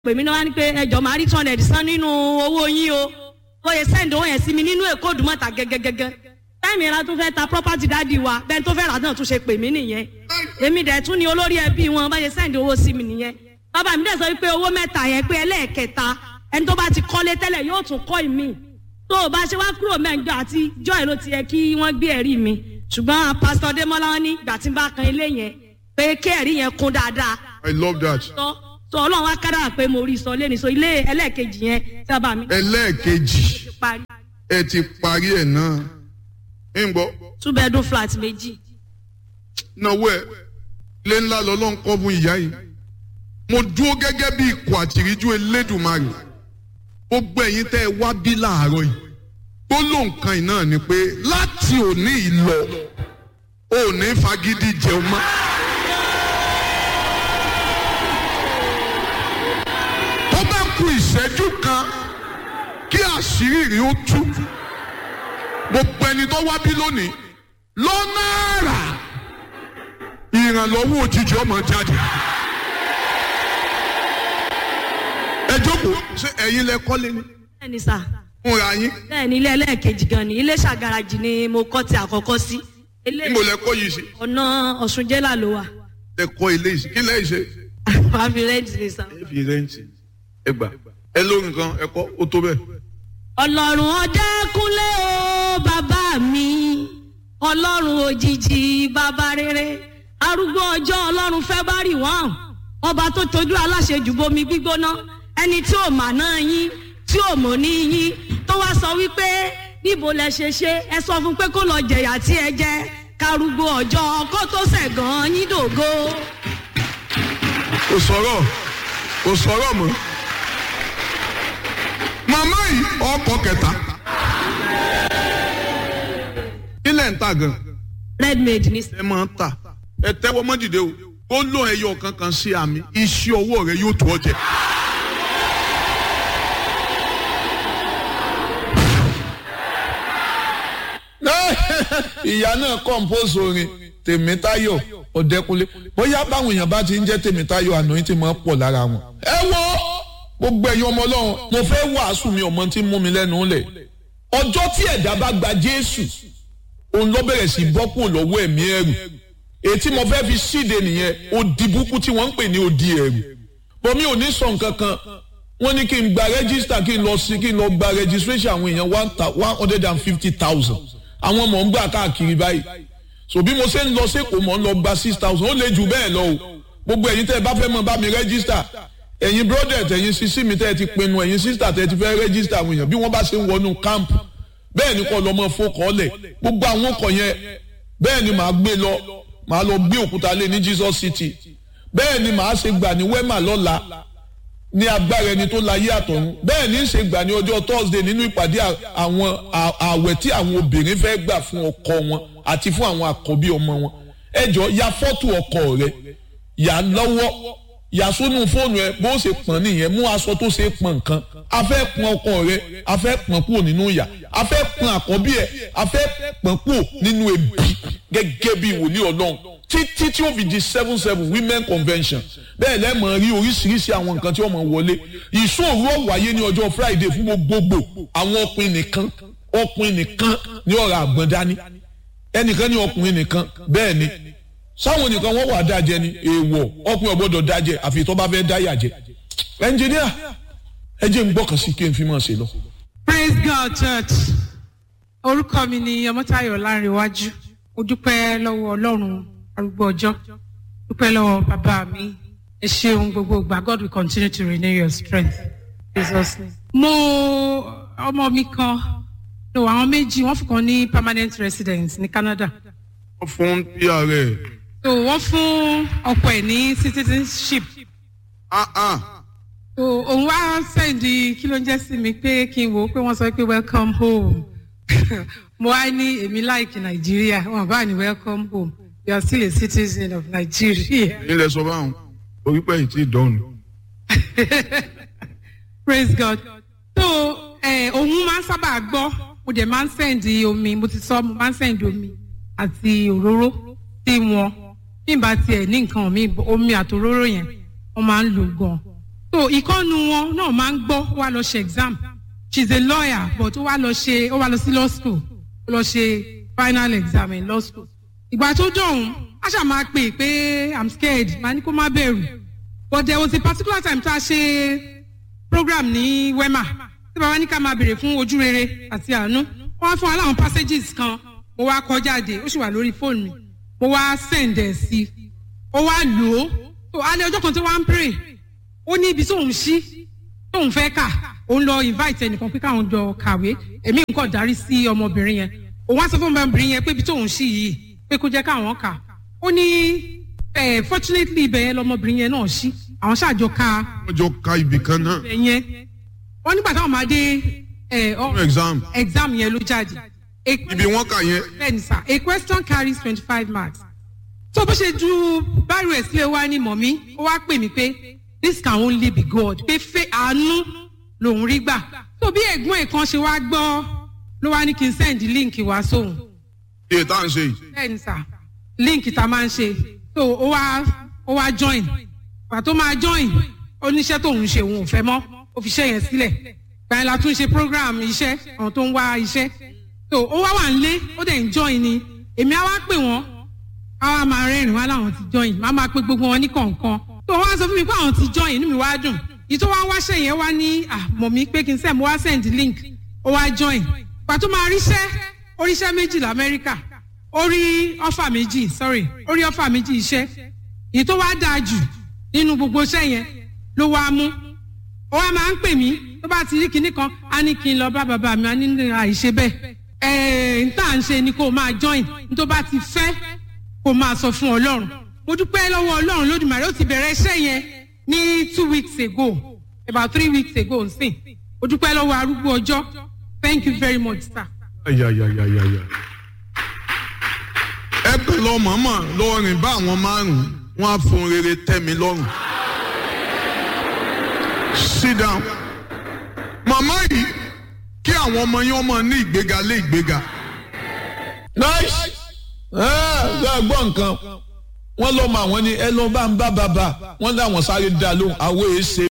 pè mí náà wá ní pé ẹjọ́ máa rí two hundred san nínú owó yín o bóyá send owó yẹn sí mi nínú èkó òdùmọ̀ta gẹ́gẹ́gẹ́gẹ́ táìmì ìra tún fẹ́ ta property dáàdi wa bẹ́ẹ̀ tó fẹ́ rà náà tún ṣe pè mí nìyẹn èmi dẹ̀ tún ni olórí ẹbí wọn bá ṣe send owó sí mi nìyẹn bàbá mi dẹ̀ sọ wípé owó mẹ́ta yẹn pé ẹlẹ́ẹ̀kẹta ẹni tó bá ti kọ́lé tẹ́lẹ̀ yóò tún kọ́ ìmí tó o bá ṣe wá kúrò mẹ́jọ àti joy ló ti yẹ kí wọ́n gbé ẹ̀rí mi ṣùgbọ́n pásítọ̀ Démọ́lá wọn ní ìgbà tí n bá kan ilé yẹn pé kí ẹ̀rí yẹn kún dáadáa I love that. sọ sọ ọlọ́run wá kára pé mo rí sọ lẹ́ni sọ ilé ẹlẹ́ẹ̀kejì yẹn tí bàbá mi ẹlẹ́ẹ̀kejì ti parí ẹ ti parí ẹ̀ náà ń gbọ́ two bedroom flat méjì náwó ẹ̀ ilé ńlá lọ́lọ́run kọ́ fún ìyá yìí mo dúró gẹ́gẹ́ bí ikọ̀ àtìríjú elédùnmarè gbogbo ẹ̀yin tẹ́ ẹ wá bí láàárọ̀ yìí gbólóhùn kan yìí náà ni pé láti òní ìlọ ò ní fagídí jẹun mọ́. tó bá ku ìṣẹ́jú kan kí àṣírí rí ó tú gbogbo ẹni tó wá bí lónìí lọ́nà àrà ìrànlọ́wọ́ òjijì ọmọ jáde. ẹ jókòó ṣé ẹ̀yin lẹ kọ́lé ni bẹ́ẹ̀ ni sà fúnra yín bẹ́ẹ̀ ni ilé ẹlẹ́ẹ̀kejì gan ni ilé ṣàgàràjì ni mo kọ́ ti àkọ́kọ́ sí ilé níbo lẹ kọ́ yìí sí ọ̀nà ọ̀ṣun jẹ́là ló wà lẹ kọ́ ilé yìí sí kí lẹ́yìn ṣe. fàmì rẹ́ǹtì ni sà. ẹ fi rẹ́ǹtì ẹ gbà ẹ lórí nǹkan ẹ kọ́ ó tó bẹ́ẹ̀. ọlọ́run ọdẹ́kúnlé o bàbá mi ọlọ́run òjijì bàbá rere arúgbó ọjọ́ ọlọ́run fẹ́bárì wọ́n ọba tó tójú aláṣejù bomi gbígbóná ẹni tí ò mà náà yín tí ò mọ̀ ní yín tó wá sọ wípé níbo lẹ ṣe ṣe ẹ sọ fún pé kó lọ jẹ̀yà tí ẹ jẹ karùgbó ọjọ́ kó tó ṣẹ̀gàn yín dògo. kò sọ̀rọ̀ kò sọ̀rọ̀ mọ́. màmá yìí ọkọ̀ kẹta. ilẹ̀ ń ta gan. redmade ní ẹ máa ń tà ẹ tẹ́wọ́ mọ́ dìde o ó lò ẹyọ kankan sí àmì iṣẹ́ ọwọ́ rẹ yóò tó ọ jẹ. ìyá náà compose orin tèmítáyọ̀ ọ̀dẹ́kunlé bóyá báwọn èèyàn bá ti ń jẹ́ tèmítáyọ̀ àná yín ti máa ń pọ̀ lára wọn. ẹ wo gbogbo ẹ̀yin ọmọ ọlọ́run mo fẹ́ wàásù mi ọmọ tí ń mú mi lẹ́nu lẹ̀ ọjọ́ tí ẹ̀dá bá gba jésù òun ló bẹ̀rẹ̀ sí bọ́ kúrò lọ́wọ́ ẹ̀mí ẹ̀rù èyí tí mo fẹ́ fi síde nìyẹn odi búkú tí wọ́n ń pè ní odi ẹ̀rù bọ́mí ò ní sọ nǹkan kan wọ́n ní kí n gba rẹ́gísítà kí n lọ sí kí n lọ gba registration àwọn èèyàn one hundred and fifty thousand àwọn ọmọ ń gbà káàkiri báyìí so bí mo ṣe ń lọ sẹ́kọ̀ọ́ mọ̀ ń lọ gba six thousand ó lè jù bẹ́ẹ̀ lọ o gbogbo ẹ̀yin tẹ́ ẹ bá fẹ́ mọ̀ bá mi rẹ́gísítà ẹ̀yin brodet ẹ̀yin sisi mi tẹ́ ẹ ti pinnu ẹ̀yin sista tẹ́ ẹ ti fẹ́ rẹ́gísítà àwọn èèyàn bí wọ́n bá ṣe ń wọnú camp bẹ́ẹ̀ ni kọ́ lọ́mọ fọkọ́lẹ̀ gbogbo àwọn ọkọ̀ yẹn bẹ́ẹ̀ ni màá gbé lọ màá lọ gbé òkúta lé ní Jesus City bẹ́ẹ̀ ni màá ṣe gbà ní wema lọ́la ní agbára ẹni tó láyé àtọ̀run bẹ́ẹ̀ ní í ṣe gbà ní ọjọ́ Thursday nínú ìpàdé àwọn ààwẹ̀ tí àwọn obìnrin fẹ́ gbà fún ọkọ wọn àti fún àwọn àkọ́bí ọmọ wọn ẹ jọ ya fọ́tò ọkọ rẹ yà lọ́wọ́ yà sónú fóònù ẹ bó ṣe pọ̀n nìyẹn mú aṣọ tó ṣe pọ̀n nǹkan a fẹ́ pọ̀n ọkọ rẹ a fẹ́ pọ̀n kúrò nínú ìyà a fẹ́ pọ̀n àkọ́bí ẹ a fẹ́ pọ̀n kúrò nínú ebi gẹ́gẹ́ bí wòlíì ọlọ́run títí tí ó fi di seven seven women convention bẹ́ẹ̀ lẹ́mọ̀ rí oríṣiríṣi àwọn nǹkan tí wọ́n mọ̀ wọlé ìṣòro ọ̀wáyé ní ọjọ́ friday fún gbogbogbò àwọn ọkùnrin nìkan ọkùnrin nìkan ní ọ̀rọ̀ àgbọ̀n dání ẹnìkan ní ọkùnrin nìkan bẹ́ẹ̀ ni sáwọn nìkan wọ́n wà dájẹ́ ni èèwọ̀ ọkùnrin ọ̀gbọ́dọ̀ dájẹ́ àfi tó bá fẹ́ dáyà jẹ́ ẹnjìníà ẹ jẹ́ n gbọ́kàn sí kí n fi máa ṣe lọ. praise god church orúkọ mi ni ọmọtayọ lárinwájú mo dúpẹ́ lọ́wọ́ ọlọ́run arúgbó ọjọ́ dúpẹ́ lọ́wọ́ bàbá mi ẹ ṣeun gbogbo ìgbà god will continue to renew your strength jesus name. mo ọmọ mi kan no àwọn méjì wọ́n fún kan ní permanent residence ní canada wọ́n fún pr ẹ̀. so wọ́n fún ọkọ ẹ̀ ní citizenship ah ah so òun wá sẹ́ndì kí ló ń jẹ́ sí mi pé kí n wò ó pé wọ́n sọ pé welcome home mo wá ní èmi láìkì nàìjíríà wọn bá ní welcome home you are still a citizen of nigeria nílẹ̀ sọ báwọn orí pẹ̀ yìí ti dọ̀nù. praise god so eh, òun máa ń sábà gbọ́ mo dẹ̀ máa ń sẹ́ndì omi mo ti sọ mo máa ń sẹ́ndì omi àti òróró sí wọn bí n bá tiẹ̀ ní nǹkan mi omi àtòróró yẹn wọ́n máa ń lò gan so ìkọ́nu wọn náà máa ń gbọ́ wá lọ ṣe exam she is a lawyer but ó wá lọ ṣe ó wá lọ sí law school ó lọ ṣe final exam in law school ìgbà tó dọ̀hún a ṣáà máa pè pé i'm scared màá ní kó má bẹ̀rù but there was a particular time tá a ṣe program ní wema tí bàbá ní ká máa béèrè fún ojú rere àti àánú wọ́n á fún wa láwọn passages kan mo wá kọ jáde ó sì wà lórí fóònù mi mo wá send ẹ̀ sí i ó wá lò ó tó alẹ́ ọjọ́ kan tó wá ń pray ó ní ibi tóun ṣí tóun fẹ́ kà òun lọ invite ẹnìkan pé káwọn jọ kàwé èmi nǹkan darí sí ọmọbìnrin yẹn òun wá sọ fún ọmọbìnrin yẹn pé ibi tóun ṣí yìí pé kó jẹ́ káwọn kà ó ní eh, fortunately ibẹ̀ yẹn lọmọbìnrin yẹn náà ṣí àwọn ṣàjọ ka wọ́n jọ ka ibì kan náà ibẹ̀ yẹn wọ́n nígbà táwọn máa dé eh, ọ- fún exam exam yẹn ló jáde. A ibi wọ́n kà yẹn bẹ́ẹ̀ni sá a question carries twenty five marks. tó bó ṣe ju báyìí rẹ̀ sílẹ̀ wá ní mọ̀mí ó wá pè mí pé this can only be God pé fẹ́ àánú lòún rí gbà. tó bí ẹ̀gbọ́n ẹ̀ kan ṣe wá gbọ́ ló wá ní kí n send link wá sóhun. iye tá à ń ṣe yìí bẹ́ẹ̀ni sá link tá a máa ń ṣe tó ó wá ó wá join pàtó máa join oníṣẹ́ tóun ṣe òun ò fẹ́ mọ́ ó fi iṣẹ́ yẹn sílẹ̀ gbàyẹn la tún ṣe program iṣẹ́ àwọn tó ń wá iṣẹ́ tó ó wá wà nílé ó dẹ̀ ń join ni èmi á wá pè wọ́n á wá máa rẹ́rìn wá láwọn ti join má máa pe gbogbo wọn ní kọ̀ọ̀kan tó wọ́n á sọ fún mi pé àwọn ti join inú mi wá dùn ìyí tó wá ń wáṣẹ́ yẹn wá ní àmọ̀ mi pé kí n send mo wá send link ó wá join pàtó máa ríṣẹ́ oríṣẹ́ méjì lamẹ́ríkà ó rí ọ́fà méjì sorry ó rí ọ́fà méjì iṣẹ́ èyí tó wá dáa jù nínú gbogbo iṣẹ́ yẹn ló wá mú ó wá máa ń pè mí tó bá ti rí kinní kan á ní kí n lọ bá bàbá mi á ní ní àìṣe bẹ́ẹ̀ ẹ̀ẹ́n tá à ń ṣe ni kó o máa join ní tó bá ti fẹ́ kó o máa sọ fún ọlọ́run mo dúpẹ́ lọ́wọ́ ọlọ́run lódìmọ̀rẹ́ ó ti bẹ̀rẹ̀ iṣẹ́ yẹn ní two weeks ago about three weeks ago nsìn mo dúpẹ́ lọ́wọ́ arúgbó ọjọ́ thank you very much sir. ayayayayaya ẹ pè lọ mọ̀ọ́mọ̀ lọ rìn bá àwọn márùn-ún wọ́n á fún rere tẹ́ mi lọ́rùn sit down màmá yìí kí àwọn ọmọ yín ọmọ ní ìgbéga lé ìgbéga nice ẹ ẹ gbọ́ nǹkan wọ́n lọ́ọ́ mọ àwọn ni ẹ lọ́ọ́ bá ń bá bàbá wọ́n láwọn sáré dá lóhùn àwọn èèṣe